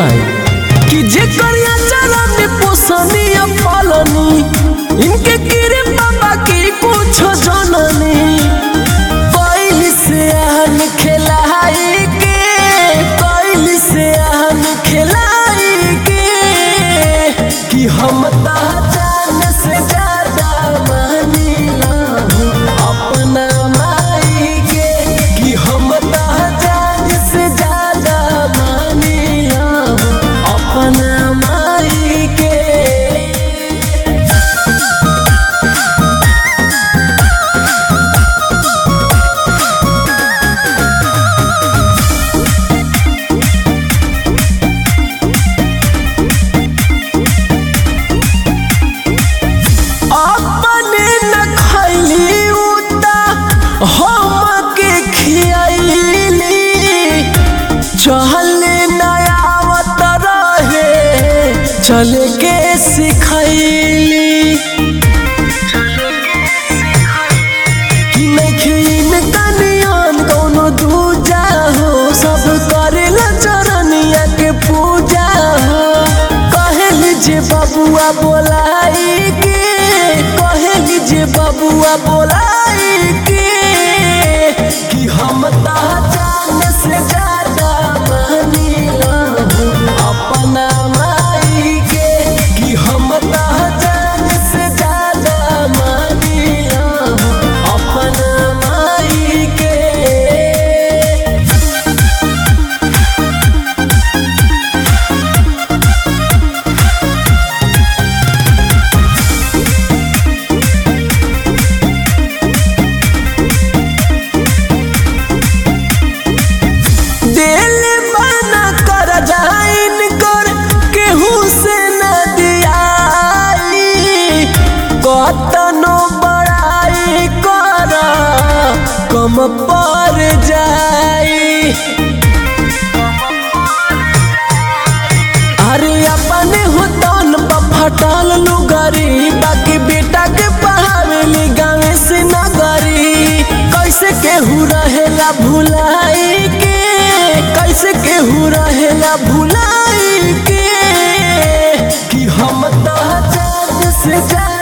माई कि जे करिया चला में पोसनी पालनी इनके गिरे बाबा की कुछ जननी कोइल से आहन खिलाई के कोइल से आहन खिलाई के कि हम ता जान से ज्यादा मानीला अपना माई के कि हम ता जान से ज्यादा मानीला अपना माई के अपने न खैली उता हम के खियली चहले नयावत रहे चले के सिखैली कि नखिन कनियान कौनो दूजा हो सब करेला चरनिया के पूजा हो कहली जे बबुआ बोलाई के कहली जे बबुआ बोलाई के कि हम ता जान से ज्यादा मानीला अपना माई के कि हम ता जान से ज्यादा मानीला अपना माई के दिल बना कर जाइन कर केहू से न दियाई कतनो बड़ाई कर कम पर जाई अरे अपने हो तन पर फटल लुगरी बाकी बेटा के पढ़ावेली गाँव से नगरी कैसे केहू रहेला भुलाई के कैसे केहू रहेला भुलाई के कि हम तो जान से जान